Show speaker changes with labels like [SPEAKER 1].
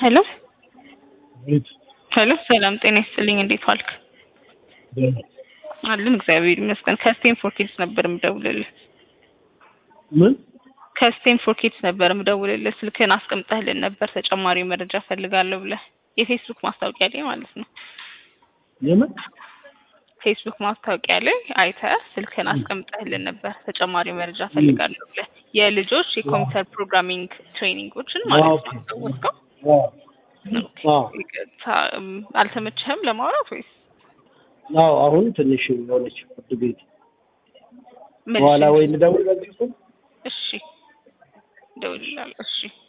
[SPEAKER 1] ሄሎ
[SPEAKER 2] ቤት
[SPEAKER 1] ሄሎ፣ ሰላም ጤና ይስጥልኝ። እንዴት ዋልክ?
[SPEAKER 2] ደህና
[SPEAKER 1] አለን እግዚአብሔር ይመስገን። ከስቴንፎርድ ኪድስ ነበር የምደውልልህ።
[SPEAKER 2] ምን
[SPEAKER 1] ከስቴንፎርድ ኪድስ ነበር የምደውልልህ። ስልክህን አስቀምጠህልን ነበር ተጨማሪ መረጃ ፈልጋለሁ ብለህ የፌስቡክ ማስታወቂያ ላይ ማለት ነው።
[SPEAKER 2] የምን
[SPEAKER 1] ፌስቡክ ማስታወቂያ ላይ አይተህ ስልክህን አስቀምጠህልን ነበር ተጨማሪ መረጃ ፈልጋለሁ ብለህ የልጆች የኮምፒውተር ፕሮግራሚንግ ትሬኒንጎችን ማለት ነው። አስታወስከው?
[SPEAKER 2] አዎ
[SPEAKER 1] ኦኬ።
[SPEAKER 2] አዎ
[SPEAKER 1] ይቅርታ፣ እም፣ አልተመቸህም ለማውራት ወይስ
[SPEAKER 2] አዎ አሁን ትንሽ የሆነች ፍርድ ቤት
[SPEAKER 1] ምን?
[SPEAKER 2] በኋላ ወይ ልደውል በዚህ ስም
[SPEAKER 1] እሺ፣ እደውልልሃለሁ። እሺ